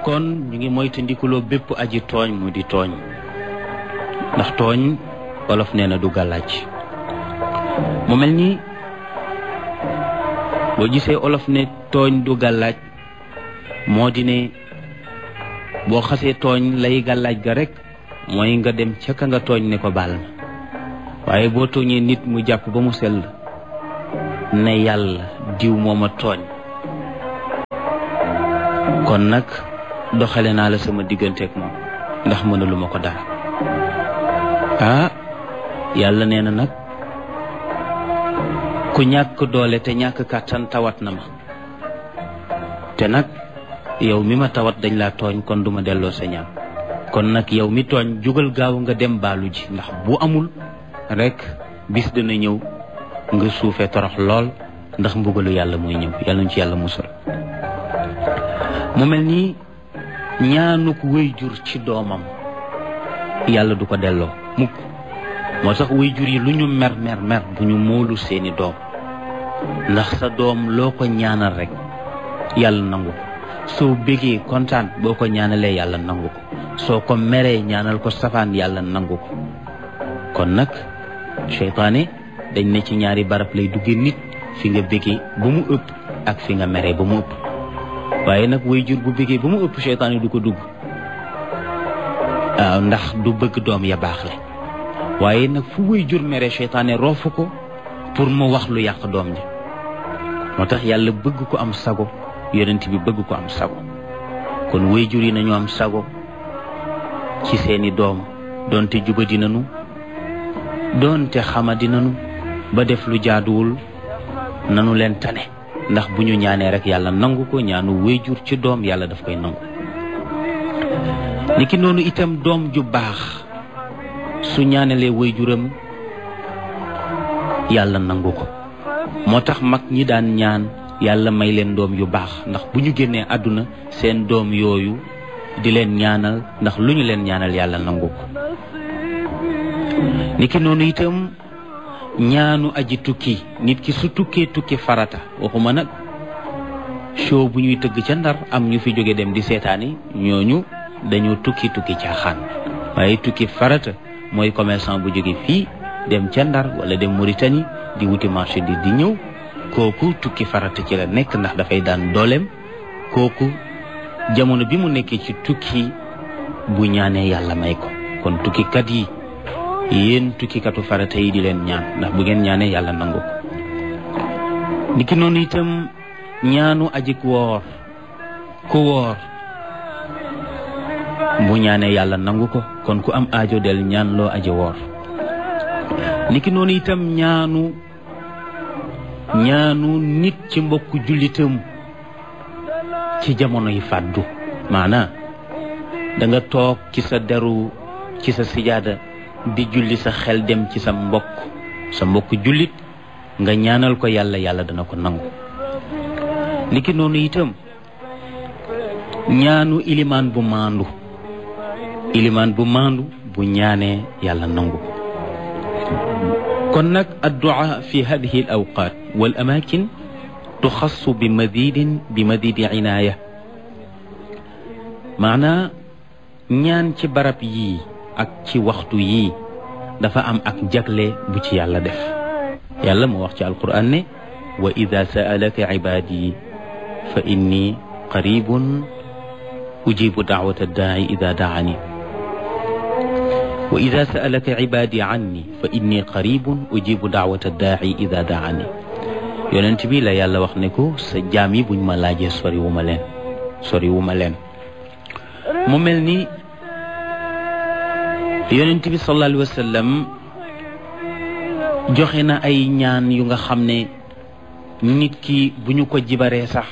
kon ñu ngi moytandikuloo bépp aji tooñ mu di tooñ ndax tooñ wolof nee na du gàllaaj mu mel ni boo gisee olof ne tooñ du gàllaaj moo di ne boo xasee tooñ lay gàllaaj ga rek mooy nga dem ca ka nga tooñ ne ko baal ma waaye boo tooñee nit mu jàpp ba mu sell ne yàlla diw mooma tooñ kon nag doxale naa la sama digganteeg moom ndax mënaluma ko dara ah yàlla nee na nag ku ñàkk doole te ñàkk kàttan tawat na ma te nag yow mi ma tawat dañ laa tooñ kon duma delloo sa ñaan kon nag yow mi tooñ jógal gaaw nga dem baalu ji ndax bu amul rek bis dina ñëw nga suufee torox lool ndax mbugalu yàlla mooy ñëw yàlla ñu ci yàlla musal mu mel ni ñaanuk wéyjur ci doomam yàlla du ko delloo mukk moo tax wéyjur yi lu ñu mer mer mer bu ñu moolu seeni doom ndax sa doom loo ko ñaanal rek yàlla nangu ko soo bégee kontaan boo ko ñaanalee yàlla nangu ko soo ko meree ñaanal ko safaan yàlla nangu ko kon nag seytaane dañ ne ci ñaari barab lay duggee nit fi nga bégee ba mu ëpp ak fi nga meree ba mu ëpp waaye nag way jur bu bégee ba mu ëpp seytaane du ko dugg waaw ndax du bëgg doom ya baax le waaye nag fu way jur meree seytaane roofu ko pour mu wax lu yàq doom ji moo tax yàlla bëgg ko am sago yonent bi bëgg ko am sago kon way jur yi nañu am sago ci seeni doom doonte jubadi nanu doonte xamadi nanu ba def lu jaaduwul nanu leen tane ndax bu ñu ñaanee rek yàlla nangu ko ñaanu wéyjur ci doom yàlla daf koy nangu niki noonu itam doom ju baax su ñaanalee wéyjuram yàlla nangu ko moo tax mag ñi daan ñaan yàlla may leen doom yu baax ndax bu ñu génnee àdduna seen doom yooyu di leen ñaanal ndax lu ñu leen ñaanal yàlla nangu ko niki noonu itam ñaanu aji tukki nit ki su tukkee tukki farata waxuma nag show bu ñuy tëgg ca ndar am ñu fi jóge dem di seetaani ñooñu dañoo tukki tukki caaxaan waaye tukki farata mooy commerçant bu jóge fii dem ca ndar wala dem Mauritanie di wuti marché di di ñëw kooku tukki farata ci la nekk ndax dafay daan dooleem kooku jamono bi mu nekkee ci tukki bu ñaanee yàlla may ko kon tukkikat yi yéen tukkikatu farata yi di leen ñaan ndax bu ngeen ñaanee yàlla nangu ko niki noonu itam ñaanu ajik woor ku woor bu ñaanee yàlla nangu ko kon ku am aajo del ñaan loo aji woor niki noonu itam ñaanu ñaanu nit ci mbokku jullitam ci jamono yi fàddu maanaa da nga toog ci sa deru ci sa sijaada di julli sa xel dem ci sa mbokk sa mbokk jullit nga ñaanal ko yàlla yàlla dana ko nangu niki noonu itam ñaanu ilimaan bu maandu ilimaan bu maandu bu ñaanee yàlla nangu kon nag addu'a fi hadihi al awqat wal amakin tuxassu bi madidin bi madidi inaaya maanaa ñaan ci barab yii ak ci waxtu yii dafa am ak jagle bu ci yàlla def yàlla moo wax ci alquran ne wa ida saalaka ibaadi fa inni qaribun ujibu daawata daai ida daani wa ida saalaka ibaadi anni fa inni qaribun ujibu daawata daai ida daani yonent bi la yàlla wax ne ko sa jaam yi buñ ma laajee sori wu ma leen sori wu ma leen mu mel ni yonent bi sallallahu alayhi wa sallam joxe na ay ñaan yu nga xam ne nit ki bu ñu ko jibaree sax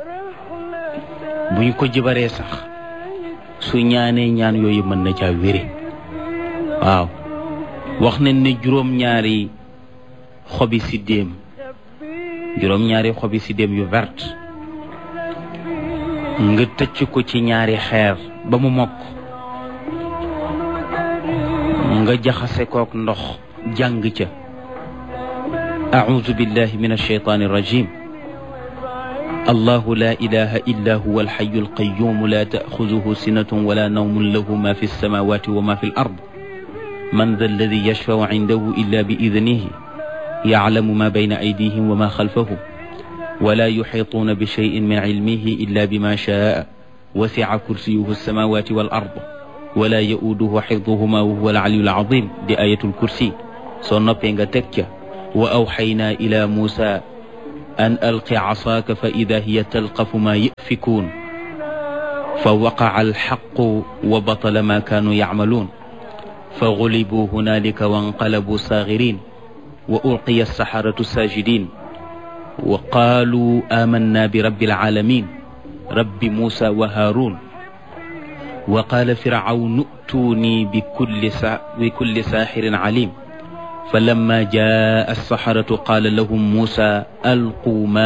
bu ñu ko jibaree sax su ñaanee ñaan yooyu mën na caa wére waaw wax nañ ne juróom-ñaari xobi siddéem juróom-ñaari xobi siddéem yu vert nga tëcc ko ci ñaari xeer ba mu mokk nga jaxase kook ndox jàng ca أعوذ بالله من الشيطان الرجيم الله لا إله إلا هو الحي القيوم لا تأخذه سنة ولا نوم له ما في السماوات وما في الأرض من ذا الذي يشفع عنده إلا بإذنه يعلم ما بين أيديهم وما خلفهم ولا يحيطون بشيء من علمه إلا بما شاء وسع كرسيه السماوات والأرض ولا يؤوده حفظهما وهو العلي العظيم دي آية الكرسي صنبين تكة وأوحينا إلى موسى أن ألق عصاك فإذا هي تلقف ما يأفكون فوقع الحق وبطل ما كانوا يعملون فغلبوا هنالك وانقلبوا صاغرين وألقي السحرة ساجدين وقالوا آمنا برب العالمين رب موسى وهارون وقال فرعون ائتوني بكل, سا بكل ساحر عليم فلما جاء السحرة قال لهم موسى ألقوا ما